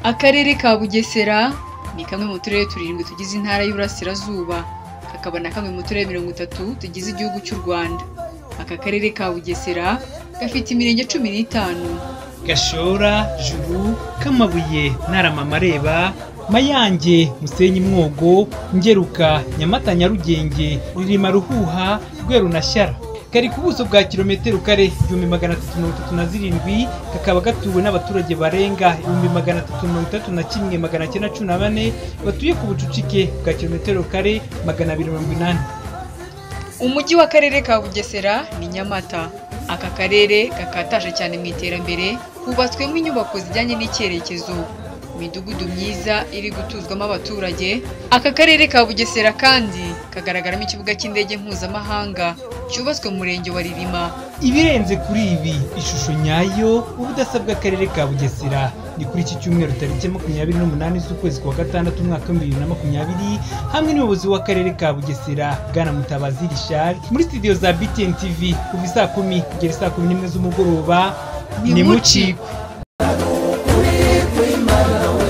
akarere ka bugesera ni kamwe mu turere turindwi tugize intara y'uburasirazuba kakaba na kamwe mu turere mirongo itatu tugize igihugu cy'u rwanda aka karere ka bugesera gafite imirenge cumi n'itanu gashora juru kamabuye ntarama mareba mayange musenyi mwogo ngeruka nyamata nyarugenge ririma ruhuha rweru na shyara kari ku buso bwa kilometero kare igihumbi magana atatu mirongo itatu na zirindwi kakaba gatuwe n'abaturage barenga ibihumbi magana atatu mirongo itatu na kimwe magana cyenda cumi na bane batuye ku bucucike bwa kilometero kare magana abiri mirongo inani umujyi w'akarere ka bugesera ni nyamata aka karere gakataje cyane mu iterambere hubatswemo inyubako zijyanye n'icyerekezo imidugudu myiza iri gutuzwamo abaturage aka karere ka bugesera kandi kagaragaramo ikibuga cy'indege mpuzamahanga cyubatswe mu murenge wa ririma ibirenze kuri ibi ishusho nyayo ubudasa bw'akarere ka bugesera ni kuri iki cyumweru tariki makumyabiri n'umunani z'ukwezi kwa gatandatu umwaka w'ibihumbi bibiri na makumyabiri hamwe n'umuyobozi w'akarere ka bugesera bwana mutabazi rishari muri studio za btn tv kuva isaa kumi kugera isaa kumi n'imwe z'umugoroba Ni ni mucikwe. mucikwe